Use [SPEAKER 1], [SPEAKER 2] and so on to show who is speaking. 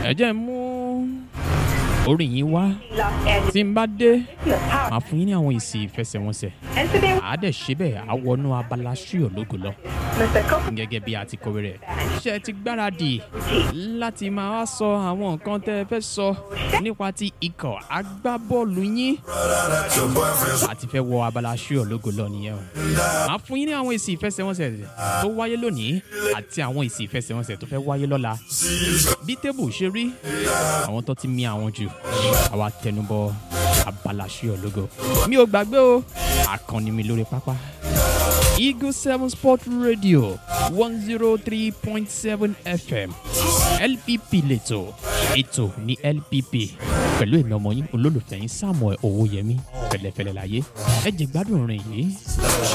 [SPEAKER 1] ẹ jẹ́ n mú orin yìí wá tí n bá dé màá fún yín ní àwọn èsì ìfẹsẹ̀wọnsẹ̀ àá dẹ̀ ṣe bẹ́ẹ̀ á wọnú abala ṣíò lógo lọ gẹ́gẹ́ bí a ti kọ̀wé rẹ̀ ṣe ti gbáradì láti máa wá sọ àwọn nǹkan tẹ́ ẹ fẹ́ sọ nípa ti ikọ̀ agbábọ́ọ̀lù yín àti fẹ́ wọ abala ṣíò lógo lọ nìyẹn o màá fún yín ní àwọn èsì ìfẹsẹ̀wọnsẹ̀ tó wáyé lónìí àti àwọn èsì ìfẹsẹ̀wọnsẹ̀ tó fẹ́ wáyé lọ́la bí tébù ṣe rí àwọn tó ti mi àwọn jù àwa tẹnubọ abala ṣíò lógo mi ò gbàgbé o àkànni mi lórí pápá Eagle 7 Sport Radio 103.7 FM LPP lẹ́tọ̀ ètò ní LPP pẹ̀lú èmi ọmọ yín olólùfẹ́ yín Samuel Owóyẹmí fẹlẹ́fẹlẹ́ láyé ẹ jẹ́ gbádùn orin yìí.